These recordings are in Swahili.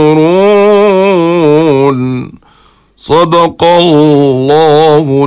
ينظرون صدق الله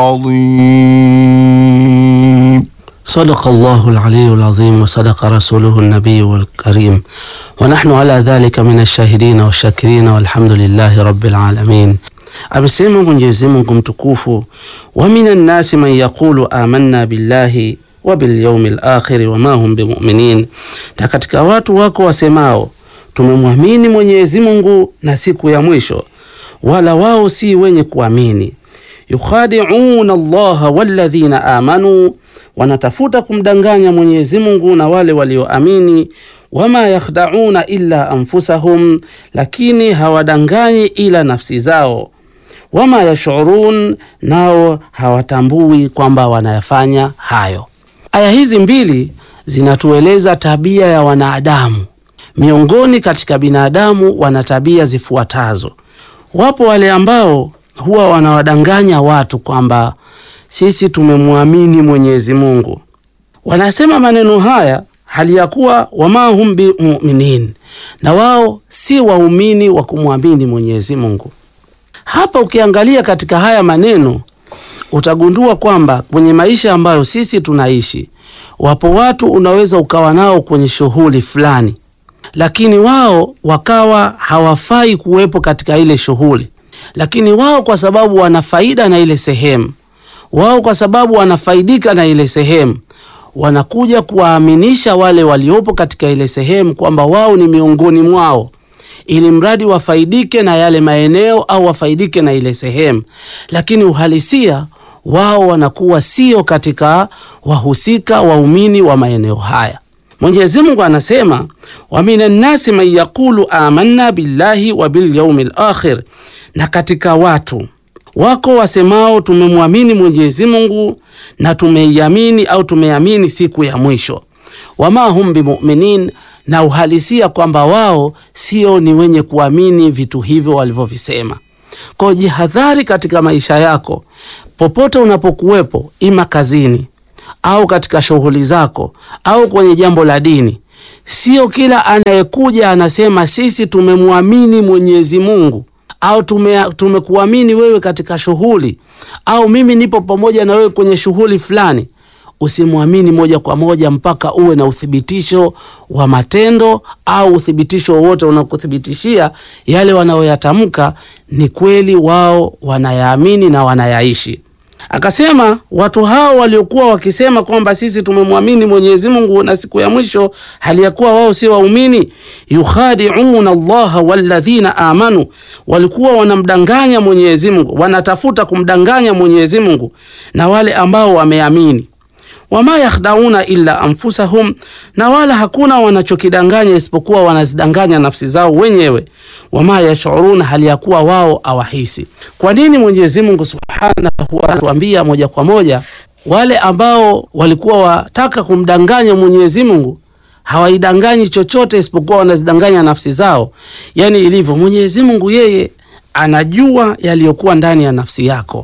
العظيم صدق الله العلي العظيم وصدق رسوله النبي الكريم ونحن على ذلك من الشاهدين والشاكرين والحمد لله رب العالمين. Amesema Mwenyezi Mungu mtukufu, wa minan nasi man yaqulu amanna billahi wa bil yawmil akhir wa ma hum bimuminin, na katika watu wako wasemao tumemwamini Mwenyezi Mungu na siku ya mwisho, wala wao si wenye kuamini. Yukhadi'una Allaha walladhina amanu, wanatafuta kumdanganya Mwenyezi Mungu na wale walioamini. Wama yakhda'una illa anfusahum, lakini hawadanganyi ila nafsi zao. Wama yashurun, nao hawatambui kwamba wanayafanya hayo. Aya hizi mbili zinatueleza tabia ya wanadamu. Miongoni katika binadamu wana tabia zifuatazo. Wapo wale ambao huwa wanawadanganya watu kwamba sisi tumemwamini Mwenyezi Mungu. Wanasema maneno haya hali ya kuwa wama hum bimuminin, na wao si waumini wa kumwamini Mwenyezi Mungu. Hapa ukiangalia katika haya maneno utagundua kwamba kwenye maisha ambayo sisi tunaishi, wapo watu unaweza ukawa nao kwenye shughuli fulani, lakini wao wakawa hawafai kuwepo katika ile shughuli, lakini wao kwa sababu wana faida na ile sehemu, wao kwa sababu wanafaidika na ile sehemu, wanakuja kuwaaminisha wale waliopo katika ile sehemu kwamba wao ni miongoni mwao ili mradi wafaidike na yale maeneo au wafaidike na ile sehemu, lakini uhalisia wao wanakuwa sio katika wahusika waumini wa maeneo haya. Mwenyezi Mungu anasema wa minan nasi man yaqulu amanna billahi wa bil yaumil akhir, na katika watu wako wasemao tumemwamini Mwenyezi Mungu na tumeiamini au tumeamini siku ya mwisho. Wama hum bimuminin, na uhalisia kwamba wao sio ni wenye kuamini vitu hivyo walivyovisema. Kwa jihadhari katika maisha yako, popote unapokuwepo, ima kazini au katika shughuli zako au kwenye jambo la dini. Sio kila anayekuja anasema sisi tumemwamini Mwenyezi Mungu au tume, tumekuamini wewe katika shughuli au mimi nipo pamoja na wewe kwenye shughuli fulani. Usimwamini moja kwa moja mpaka uwe na uthibitisho wa matendo au uthibitisho wowote unakuthibitishia yale wanayoyatamka ni kweli, wao wanayaamini na wanayaishi. Akasema watu hao waliokuwa wakisema kwamba sisi tumemwamini Mwenyezi Mungu na siku ya mwisho, hali ya kuwa wao si waumini, yukhadi'una Allaha walladhina amanu, walikuwa wanamdanganya Mwenyezi Mungu, wanatafuta kumdanganya Mwenyezi Mungu na wale ambao wameamini wama yakhdauna illa anfusahum, na wala hakuna wanachokidanganya isipokuwa wanazidanganya nafsi zao wenyewe. Wama yashuruna, hali ya kuwa wao awahisi. Kwa nini Mwenyezi Mungu subhanahu anatuambia moja kwa moja wale ambao walikuwa wataka kumdanganya Mwenyezi Mungu hawaidanganyi chochote isipokuwa wanazidanganya nafsi zao? Yani ilivyo Mwenyezi Mungu, yeye anajua yaliyokuwa ndani ya nafsi yako,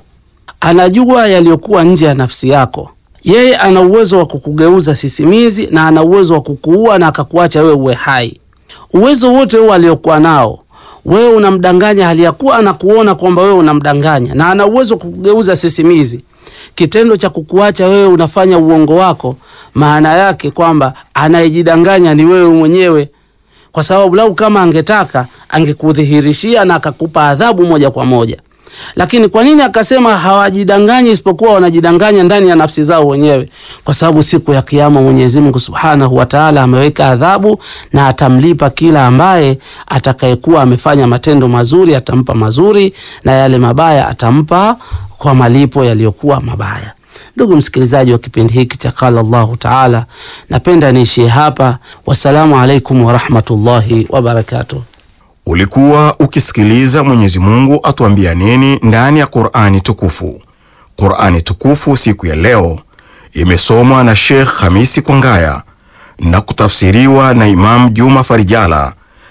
anajua yaliyokuwa nje ya nafsi yako yeye ana uwezo wa kukugeuza sisimizi na ana uwezo wa kukuua na akakuacha wewe uwe hai. Uwezo wote huo aliokuwa nao wewe unamdanganya, hali ya kuwa anakuona kwamba wewe unamdanganya, na ana uwezo wa kukugeuza sisimizi. Kitendo cha kukuacha wewe unafanya uongo wako, maana yake kwamba anayejidanganya ni wewe mwenyewe, kwa sababu lau kama angetaka angekudhihirishia na akakupa adhabu moja kwa moja lakini kwa nini akasema hawajidanganyi isipokuwa wanajidanganya ndani ya nafsi zao wenyewe? Kwa sababu siku ya Kiyama Mwenyezi Mungu Subhanahu wa Ta'ala ameweka adhabu na atamlipa kila ambaye atakayekuwa amefanya matendo mazuri, atampa mazuri na yale mabaya atampa kwa malipo yaliyokuwa mabaya. Ndugu msikilizaji wa kipindi hiki cha Qala Allahu Ta'ala, napenda niishie hapa. Wassalamu alaikum warahmatullahi wabarakatuh. Ulikuwa ukisikiliza Mwenyezi Mungu atuambia nini ndani ya Qur'ani tukufu. Qur'ani tukufu siku ya leo imesomwa na Sheikh Hamisi Kwangaya na kutafsiriwa na Imam Juma Farijala,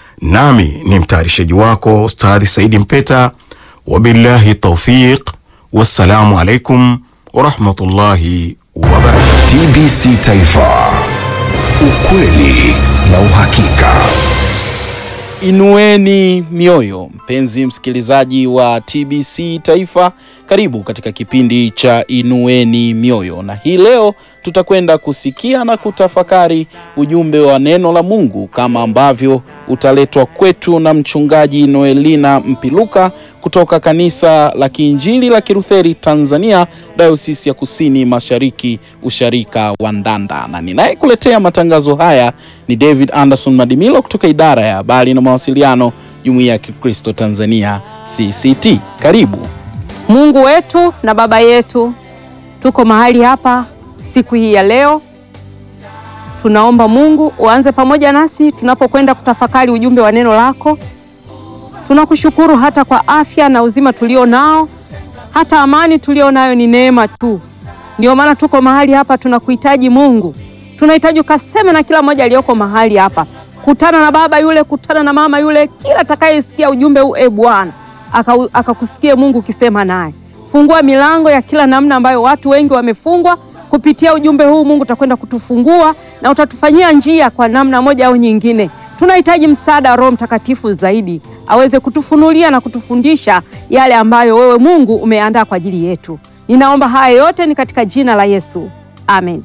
nami ni mtayarishaji wako Ustadhi Saidi Mpeta. Wabillahi taufiq, wassalamu alaikum warahmatullahi wabarakatuh. TBC Taifa, ukweli na uhakika. Inueni mioyo, mpenzi msikilizaji wa TBC Taifa, karibu katika kipindi cha Inueni Mioyo, na hii leo tutakwenda kusikia na kutafakari ujumbe wa neno la Mungu kama ambavyo utaletwa kwetu na mchungaji Noelina Mpiluka kutoka kanisa la Kiinjili la Kilutheri Tanzania, Dayosisi ya Kusini Mashariki, usharika wa Ndanda, na ninayekuletea matangazo haya ni David Anderson Madimilo kutoka idara ya habari na mawasiliano, Jumuiya ya Kikristo Tanzania CCT. Karibu. Mungu wetu na Baba yetu, tuko mahali hapa siku hii ya leo. Tunaomba Mungu uanze pamoja nasi tunapokwenda kutafakari ujumbe wa neno lako. Tunakushukuru hata kwa afya na uzima tulio nao, hata amani tulio nayo ni neema tu. Ndio maana tuko mahali hapa, tunakuhitaji Mungu, tunahitaji ukaseme na kila mmoja aliyoko mahali hapa. Kutana na baba yule, kutana na mama yule, kila atakayesikia ujumbe huu, e Bwana akakusikie aka Mungu ukisema naye. Fungua milango ya kila namna ambayo watu wengi wamefungwa kupitia ujumbe huu. Mungu utakwenda kutufungua na utatufanyia njia kwa namna moja au nyingine. Tunahitaji msaada wa Roho Mtakatifu zaidi aweze kutufunulia na kutufundisha yale ambayo wewe Mungu umeandaa kwa ajili yetu. Ninaomba haya yote ni katika jina la Yesu, amen.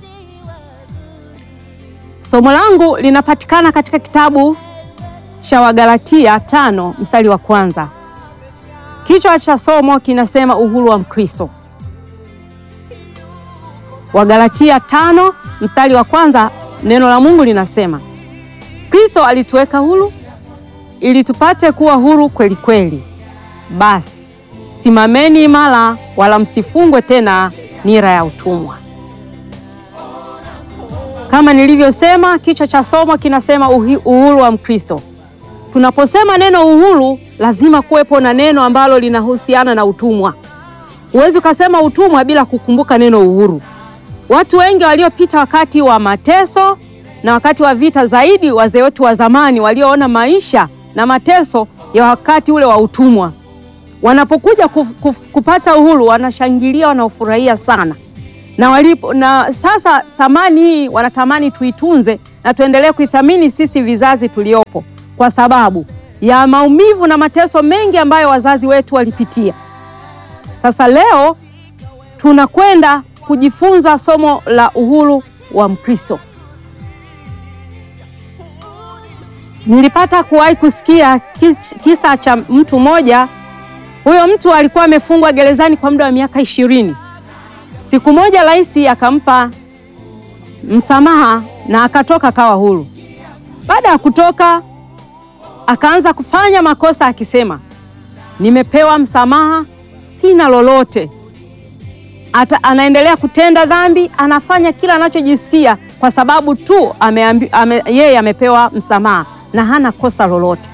Somo langu linapatikana katika kitabu cha Wagalatia tano mstari wa kwanza. Kichwa cha somo kinasema uhuru wa Mkristo. Wagalatia tano mstari wa kwanza, neno la Mungu linasema Kristo alituweka huru ili tupate kuwa huru kweli kweli. Basi simameni imara, wala msifungwe tena nira ya utumwa. Kama nilivyosema, kichwa cha somo kinasema uhuru wa Mkristo. Tunaposema neno uhuru, lazima kuwepo na neno ambalo linahusiana na utumwa. Huwezi ukasema utumwa bila kukumbuka neno uhuru. Watu wengi waliopita wakati wa mateso na wakati wa vita, zaidi wazee wetu wa zamani walioona maisha na mateso ya wakati ule wa utumwa, wanapokuja kuf, kuf, kupata uhuru wanashangilia, wanaofurahia sana na walipo, na sasa thamani hii wanatamani tuitunze na tuendelee kuithamini sisi vizazi tuliopo kwa sababu ya maumivu na mateso mengi ambayo wazazi wetu walipitia. Sasa leo tunakwenda kujifunza somo la uhuru wa Mkristo. Nilipata kuwahi kusikia kisa cha mtu mmoja. Huyo mtu alikuwa amefungwa gerezani kwa muda wa miaka ishirini. Siku moja rais akampa msamaha na akatoka kawa huru. Baada ya kutoka akaanza kufanya makosa akisema, nimepewa msamaha, sina lolote. Ata, anaendelea kutenda dhambi, anafanya kila anachojisikia kwa sababu tu ameambi, ame, yeye amepewa msamaha na hana kosa lolote.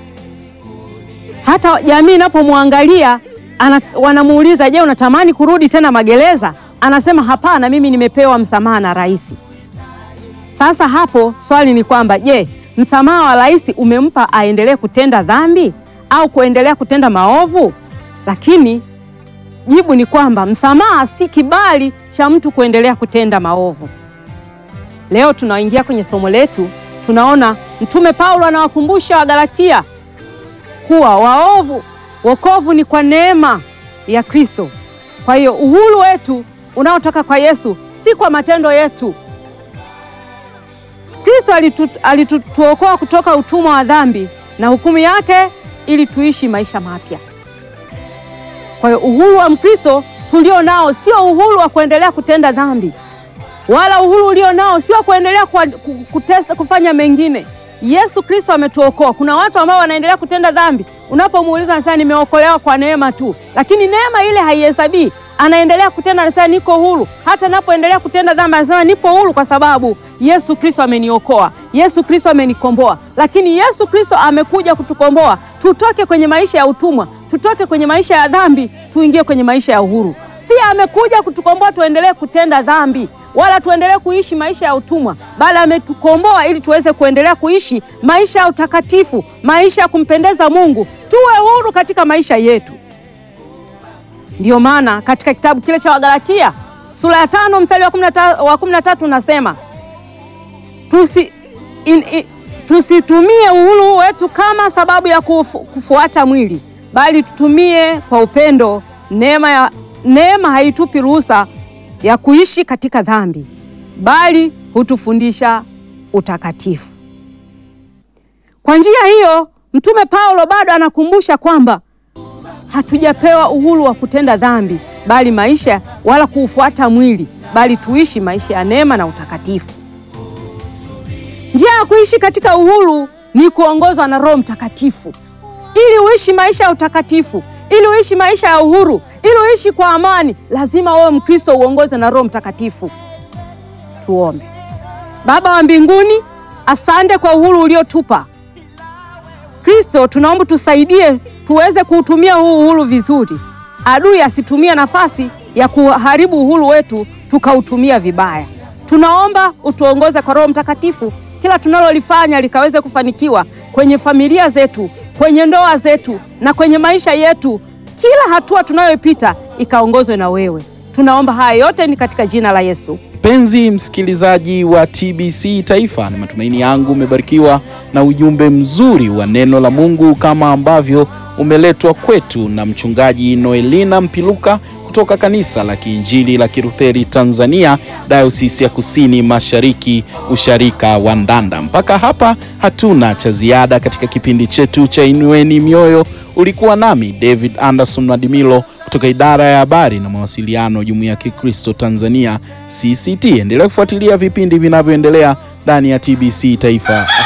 Hata jamii inapomwangalia wanamuuliza, je, unatamani kurudi tena magereza? Anasema hapana, mimi nimepewa msamaha na rais. Sasa hapo swali ni kwamba je, msamaha wa rais umempa aendelee kutenda dhambi au kuendelea kutenda maovu? Lakini jibu ni kwamba msamaha si kibali cha mtu kuendelea kutenda maovu. Leo tunaingia kwenye somo letu, tunaona Mtume Paulo anawakumbusha Wagalatia kuwa waovu, wokovu ni kwa neema ya Kristo. Kwa hiyo uhuru wetu unaotoka kwa Yesu si kwa matendo yetu. Kristo alituokoa alitu, kutoka utumwa wa dhambi na hukumu yake ili tuishi maisha mapya. Kwa hiyo uhuru wa Mkristo tulio nao sio uhuru wa kuendelea kutenda dhambi, wala uhuru ulio nao sio kuendelea kwa, kutesa, kufanya mengine. Yesu Kristo ametuokoa. Kuna watu ambao wanaendelea kutenda dhambi, unapomuuliza anasema nimeokolewa kwa neema tu, lakini neema ile haihesabii. Anaendelea kutenda, anasema niko huru. Hata napoendelea kutenda dhambi, anasema nipo huru kwa sababu Yesu Kristo ameniokoa, Yesu Kristo amenikomboa. Lakini Yesu Kristo amekuja kutukomboa, tutoke kwenye maisha ya utumwa, tutoke kwenye maisha ya dhambi, tuingie kwenye maisha ya uhuru. Si amekuja kutukomboa tuendelee kutenda dhambi wala tuendelee kuishi maisha ya utumwa, bali ametukomboa ili tuweze kuendelea kuishi maisha ya utakatifu, maisha ya kumpendeza Mungu, tuwe huru katika maisha yetu. Ndiyo maana katika kitabu kile cha Wagalatia sura ya tano mstari wa kumi na tatu unasema tusi, in, in, tusitumie uhuru wetu kama sababu ya kufu, kufuata mwili, bali tutumie kwa upendo. Neema ya neema haitupi ruhusa ya kuishi katika dhambi, bali hutufundisha utakatifu. Kwa njia hiyo, Mtume Paulo bado anakumbusha kwamba hatujapewa uhuru wa kutenda dhambi, bali maisha wala kuufuata mwili, bali tuishi maisha ya neema na utakatifu. Njia ya kuishi katika uhuru ni kuongozwa na Roho Mtakatifu. Ili uishi maisha ya utakatifu, ili uishi maisha ya uhuru, ili uishi kwa amani, lazima wewe Mkristo uongoze na Roho Mtakatifu. Tuombe. Baba wa mbinguni, asante kwa uhuru uliotupa. Kristo, tunaomba tusaidie tuweze kuutumia huu uhuru vizuri, adui asitumie nafasi ya kuharibu uhuru wetu tukautumia vibaya. Tunaomba utuongoze kwa Roho Mtakatifu, kila tunalolifanya likaweze kufanikiwa kwenye familia zetu, kwenye ndoa zetu na kwenye maisha yetu. Kila hatua tunayoipita ikaongozwe na wewe. Tunaomba haya yote ni katika jina la Yesu. Mpenzi msikilizaji wa TBC Taifa, na matumaini yangu umebarikiwa na ujumbe mzuri wa neno la Mungu kama ambavyo umeletwa kwetu na mchungaji Noelina Mpiluka kutoka kanisa la Kiinjili la Kilutheri Tanzania, Dayosisi ya Kusini Mashariki, usharika wa Ndanda. Mpaka hapa hatuna cha ziada katika kipindi chetu cha Inueni Mioyo. Ulikuwa nami David Anderson Madimilo kutoka idara ya habari na mawasiliano, Jumuiya ya Kikristo Tanzania CCT. Endelea kufuatilia vipindi vinavyoendelea ndani ya TBC Taifa.